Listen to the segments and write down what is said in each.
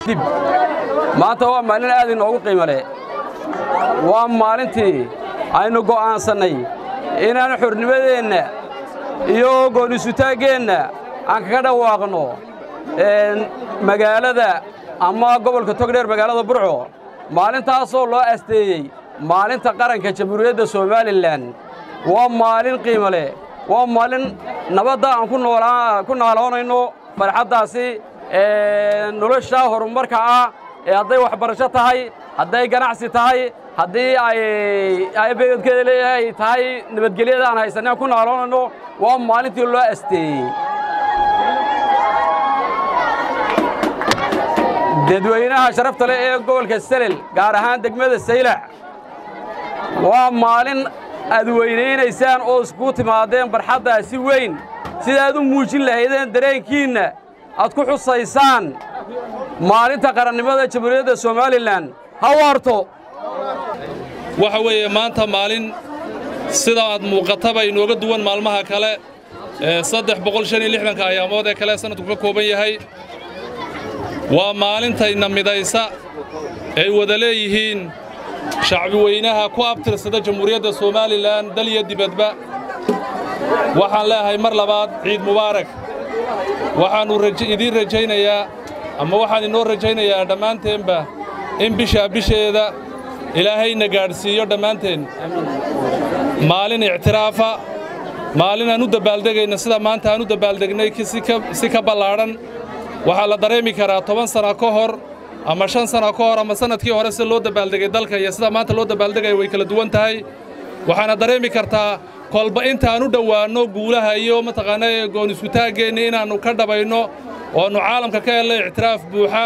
dib maanta waa maalin aad inoogu qiimo leh waa maalintii aynu go'aansannay inaan xornimadeenna iyo goonisutaaggeenna aan kaga dhawaaqno magaalada ama gobolka togdheer magaalada burco maalintaasoo loo asteeyey maalinta qaranka jamhuuriyadda somalilan waa maalin qiimo leh waa maalin nabadda aan ku naaloonayno farxaddaasi nolosha horumarka ah ee hadday waxbarasho tahay hadday ganacsi tahay haddii ay beedkeeda leeyahay tahay nabadgelyada aan haysanay aan ku naaloonayno waa maalintii loo asteeyey dadweynaha sharafta leh ee gobolka selel gaar ahaan degmada saylac waa maalin aad weynaynaysaan oo iskugu timaadeen barxaddaa si weyn sidaad u muujin lahaydeen dareenkiinna aad ku xusaysaan maalinta qarannimada jamhuuriyadda somalilan ha waarto waxa weeye maanta maalin sida aad muuqataba inooga duwan maalmaha kale ee saddex boqol shan iyo lixdanka ayaamood ee kale sannadku ka kooban yahay waa maalintayna midaysa ay wada leeyihiin shacbi weynaha ku abtirsada jamhuuriyadda somalilan dal iyo dibadba waxaan leeyahay mar labaad ciid mubaarak waxaannu idiin rajaynayaa ama waxaan inoo rajaynayaa dhammaanteenba in bishaa bisheeda ilaahayna gaadhsiiyo dhammaanteen maalin ictiraafa maalin aan u dabbaaldegayna sida maanta aan u dabaaldegnay si ka ballaadhan waxaa la dareemi karaa toban sana ka hor ama shan sana ka hor ama sannadkii hore sida loo dabaaldegay dalka iyo sida maanta loo dabaaldegaya way kala duwan tahay waxaana dareemi kartaa kolba intaan u dhowaanno guulaha iyo mataqaana goonisutaaggeenni inaannu ka dhabayno ooannu caalamka ka helnay ictiraaf buuxa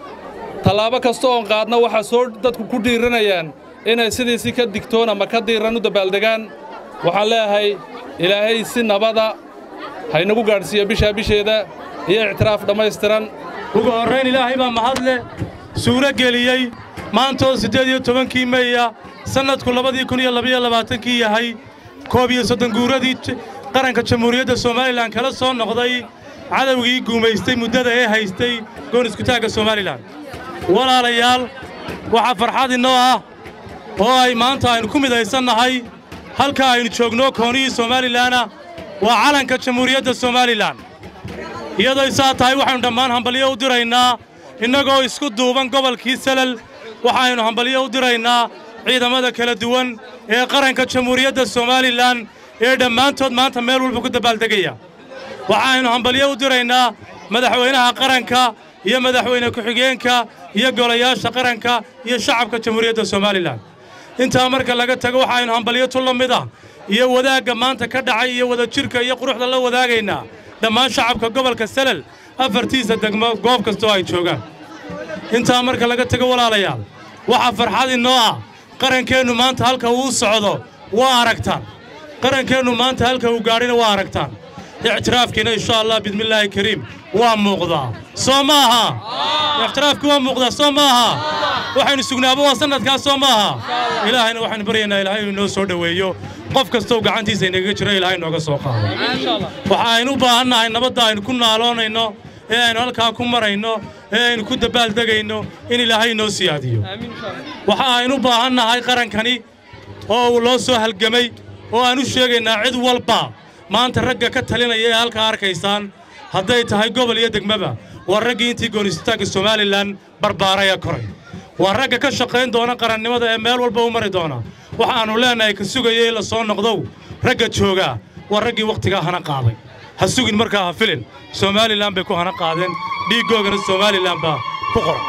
tallaabo kasta oon qaadna waxaa soo dadku ku dhiiranayaan inay sidiisi ka digtoon ama ka diiran u dabaaldegaan waxaan leeyahay ilaahay si nabada haynagu gaadhsiiya bishaa bisheeda iyo ictiraaf dhammaystiran ugu horrayn ilaahay baa mahadle suuro geliyey maantoo siddeed iyo tobankii meya sannadku labadii kun iyo labaiyo labaatankii yahay koob iyo soddon guuradii qaranka jamhuuriyadda somalilan kala soo noqday cadowgii guumaystay muddada ee haystay gooniskutaagga somalilan walaalayaal waxaa farxad innoo ah oo ay maanta aynu ku midaysannahay halka aynu joogno koonihii somalilanna waa calanka jamhuuriyadda somalilan iyadoo saa tahay waxaynu dhammaan hambalyo u diraynaa innagoo isku duuban gobolkii salal waxaynu hambalyo u diraynaa ciidamada kala duwan ee qaranka jamhuuriyadda somalilan ee dhammaantood maanta meel walba ku dabaaldegaya waxaynu hambalyo u diraynaa madaxweynaha qaranka iyo madaxweyne ku-xigeenka iyo golayaasha qaranka iyo shacabka jamhuuriyadda somalilan intaa marka laga tago waxaynu hambalyo tu la mid ah iyo wadaagga maanta ka dhacay iyo wadajirka iyo quruxda la wadaagaynaa dhammaan shacabka gobolka salal afartiisa degmo goob kastoo ay joogaan intaa marka laga tago walaalayaal waxaa farxad innoo ah qarankeennu maanta halka uu socdo waa aragtaan qarankeennu maanta halka uu gaadhina waa aragtaan ictiraafkiina insha allah bismillaahi kariim waa muuqdaa soo ma aha ictiraafkii waa muuqdaa soo ma aha waxaynu sugnaaba waa sannadkaas soo ma aha ilaahayna waxaynu baryaynaa ilaahay inuu inoo soo dhoweeyo qof kastoo gacantiisa inagaga jiro ilaahay nooga soo qaado waxa aynu u baahannahay nabadda aynu ku naaloonayno ee aynu halkaa ku marayno ee aynu ku dabaaldegayno in ilaahay inoo siyaadiyo waxa aynu u baahannahay qarankani oo uu loo soo halgemay oo aan u sheegaynaa cid walba maanta ragga ka talinaya ee halkaa arkaysaan hadday tahay gobol iyo degmaba waa raggii intii goonisitaanka somalilan barbaaraya koray waa ragga ka shaqayn doona qarannimada ee meel walba u mari doona waxaannu leennahay ka sugaya in la soo noqdow ragga joogaa waa raggii wakhtigaa hana qaaday ha sugin markaa ha filin somalilan bay ku hana qaadeen dhiiggoogana somalilan baa ku qoran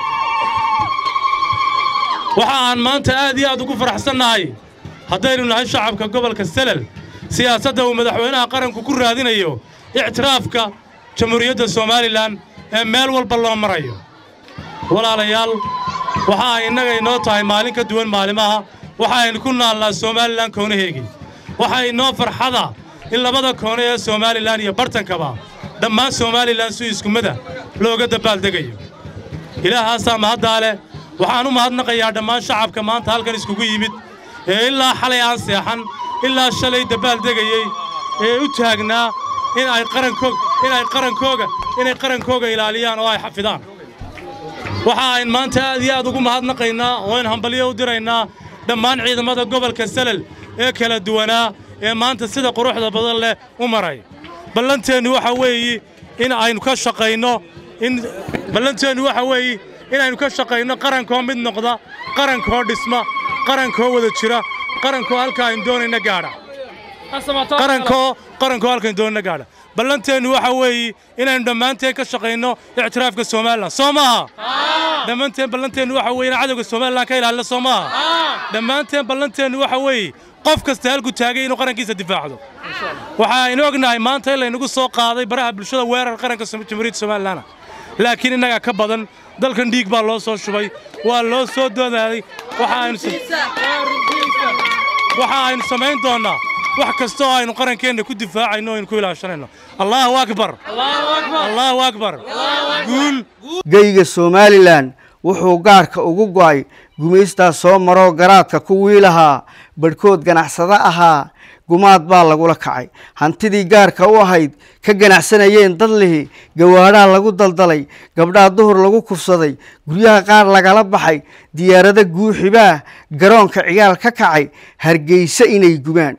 waxa aan maanta aad iyo aad ugu faraxsannahay haddaynu nahay shacabka gobolka selal siyaasadda uu madaxweynaha qaranku ku raadinayo ictiraafka jamhuuriyadda somalilan ee meel walba loo marayo walaalayaal waxa ay innaga inoo tahay maalin ka duwan maalimaha waxa aynu ku naalnaa somalilan koonaheegii waxa inoo farxada in labada koone ee somalilan iyo bartankaba dhammaan somalilan si iskumada looga dabaaldegayo ilaahaasaa mahaddaa leh waxaan u mahadnaqayaa dhammaan shacabka maanta halkan iskugu yimid ee ilaa xalay aan seexan ilaa shalay dabaaldegayey ee u taagnaa in ay qarankoog in ay qarankooga inay qarankooga ilaaliyaan oo ay xafidaan waxa ayn maanta aad iyo aad ugu mahadnaqaynaa oo ayn hambalyo u diraynaa dhammaan ciidamada gobolka salel ee kala duwanaa ee maanta sida quruxda badan leh u maray ballanteennu waxa weeye in aynu ka shaqayno in ballanteennu waxa weeye inaynu ka shaqayno qarankoo mid noqda qarankoo dhisma qarankoo wada jira qarankoo halka aynu doonayna gaadha qarankoo qarankoo halkaaynu doonayna gaadha ballanteennu waxa weeye inaynu dhammaanteen ka shaqayno ictiraafka somalilan soo maaha dhammaanteen ballanteennu waxa weeye inaan cadowga somalilan ka ilaalino soo maaha dhammaanteen ballanteennu waxa weeye qof kasta halku taagay inuu qarankiisa difaacdo waxa aynu ognahay maanta in laynagu soo qaaday baraha bulshada weerar qaranka jamhuuriyadda somalilan laakiin innagaa ka badan dalkan dhiig baa loo soo shubay waa loo soo doodaaday waxa aynu waxa aynu samayn doonnaa wax kasta oo aynu qarankeenna ku difaacayno o aynu ku ilaashanayno allaahu akbar allaahu akbar guul geyga somalilan wuxuu gaarka ugu go'ay gumaystaa soo maroo garaadka kuwii lahaa badhkood ganacsado ahaa gumaad baa lagula kacay hantidii gaarka u ahayd ka ganacsanayeen dad lihi gawaadhaa lagu daldalay gabdhaa duhur lagu kufsaday guryaha qaar lagala baxay diyaarado guuxibaa garoonka ciyaal ka kacay hargeysa inay gubaan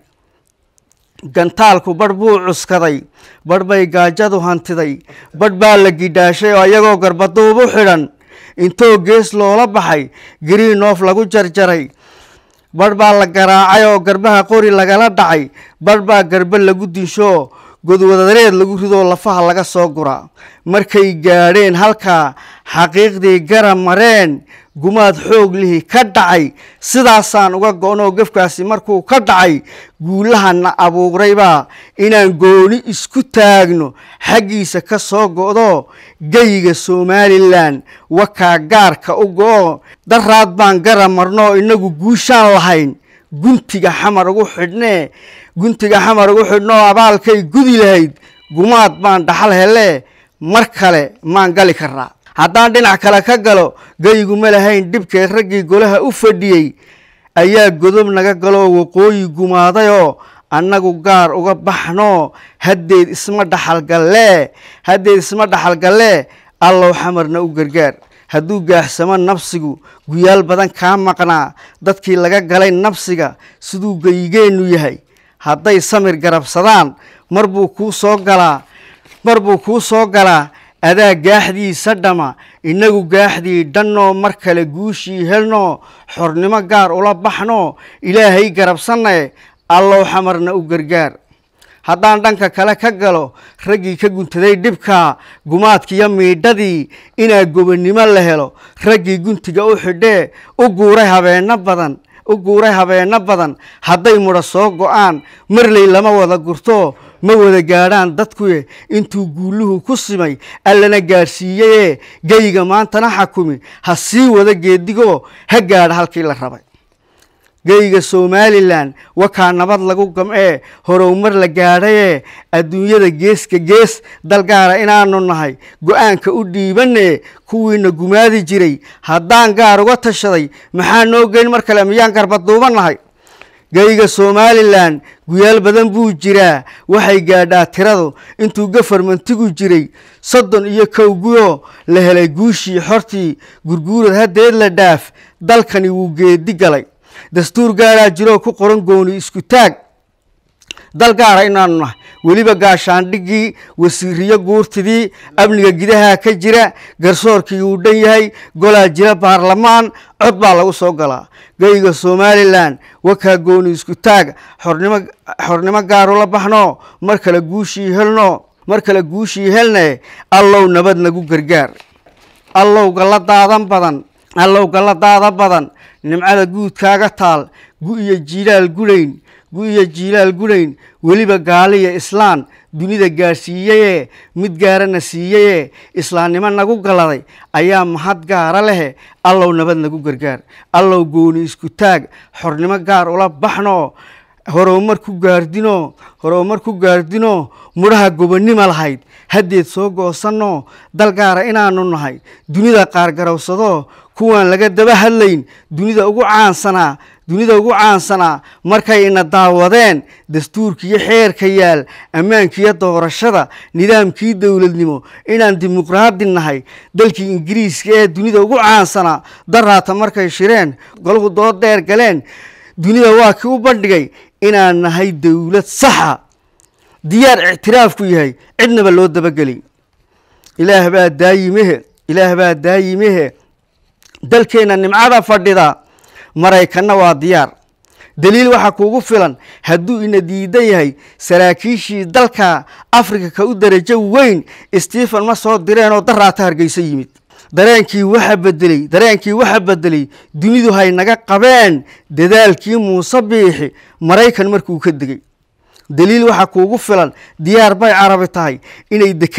gantaalku badh buu cuskaday badh bay gaajadu hantiday badh baa la gidhaashay oo iyagoo garbaduub u xidhan intoo gees loola baxay gariinoof lagu jarjaray badh baa la garaacay oo garbaha qori lagala dhacay badh baa garba lagu dinsho godwadareed lagu ridoo lafaha laga soo guraa markay gaadheen halkaa xaqiiqdii gara mareen gumaad xoog lihi ka dhacay sidaasaan uga go-noo gefkaasi markuu ka dhacay guulahana abuuraybaa inaan gooni isku taagno xaggiisa ka soo go'do geyiga somalilan wakaa gaarka u go'o daraad baan gara marnoo innagu guushaan lahayn guntiga xamar ugu xidhnee guntiga xamar ugu xidhnoo abaalkay gudi lahayd gumaad baan dhaxal hele mar kale maan gali karnaa haddaan dhinac kale ka galo geyigu ma lahayn dhibkeed raggii golaha u fadhiyey ayaa godob naga galoo waqooyi gumaadayoo annagu gaar uga baxnoo haddeed isma dhaxalgallee haddeed isma dhaxalgallee allow xamarna u gargaar hadduu gaaxsamo nafsigu guyaal badan kaa maqnaa dadkii laga galay nafsiga siduu geyigeennu yahay hadday samir garabsadaan mar buu kuu soo galaa mar buu kuu soo galaa adaa gaaxdiisa dhama innagu gaaxdii dhannoo mar kale guushii helnoo xornimo gaar ula baxnoo ilaahay garabsannae allow xamarna u gargaar haddaan dhanka kale ka galo raggii ka guntaday dhibka gumaadkiiyo miidhadii inaa gobonnimo la helo raggii guntiga u xidhee u guuray habeenno badan u guuray habeenno badan hadday mudha soo go'aan marley lama wada gurto ma wada gaadhaan dadkuye intuu guuluhu ku simay allana gaadhsiiyeyee geyiga maantana xakumi ha sii wada geedigoo ha gaadha halkii la rabay geyiga somalilan wakaa nabad lagu gam'ee horowmar la gaadhayee adduunyada geeska gees dalgaara inaanu nahay go-aanka u dhiibanee kuwiina gumaadi jiray haddaan gaar uga tashaday maxaa noo geyn mar kale miyaan garbaduuban nahay geyiga somalilan guyaal badan buu jiraa waxay gaadhaa tiradu intuu gafarmantigu jiray soddon iyo kow guyoo la helay guushii xortii gurguurad haddeed la dhaaf dalkani wuu geedi galay dastuur gaaraa jiroo ku qoran gooni isku taag dal gaara inaanu nahay weliba gaashaandhigii wasiiriyo guurtidii amniga gidaha ka jira garsoorkii uu dhan yahay golaa jira baarlamaan cod baa lagu soo galaa geyiga somalilan wakaa gooni isku taag xornimo xornimo gaarula baxnoo mar kale guushii helno mar kale guushii helne allow nabad nagu gargaar allow galla daadan badan allow galla daada badan nimcada guudkaaga taal gu iyo jiilaal gulayn gu iyo jiilaal gulayn weliba gaaliya islaan dunida gaadhsiiyeyee mid gaarana siiyeyee islaamnimo nagu galladay ayaa mahad gaara lehe allow nabad nagu gargaar allow gooni isku taag xornimo gaar ula baxnoo horowmar ku gaardinoo horowmar ku gaardinoo mudhaha gobonnimo lahayd haddeed soo goosannoo dal gaara inaanu nahay dunida qaar garowsadoo kuwaan laga daba hadlayn dunida ugu caansanaa dunida ugu caansanaa markay ina daawadeen dastuurkiiyo xeerka yaal ammaankiiyo doorashada nidaamkii dowladnimo inaan dimuqraadi nahay dalkii ingiriiska ee dunida ugu caansanaa daraata markay shireen golahu dood dheer galeen dunida waa kii u bandhigay inaan nahay dowlad saxa diyaar ictiraafku yahay cidnaba loo dabageli ilaah baa daayimehe ilaah baa daayimehe dalkeenna nimcada fadhida maraykanna waa diyaar daliil waxaa kuugu filan hadduu ina diidan yahay saraakiishii dalka afrika ka u darajo weyn stephen ma soo direenoo daraata hargeyso yimid dareenkii waxa bedelay dareenkii waxa bedelay dunidu hay naga qabeen dadaalkii muuse biixi maraykan markuu ka degay daliil waxaa kuugu filan diyaar bay carabi tahay inay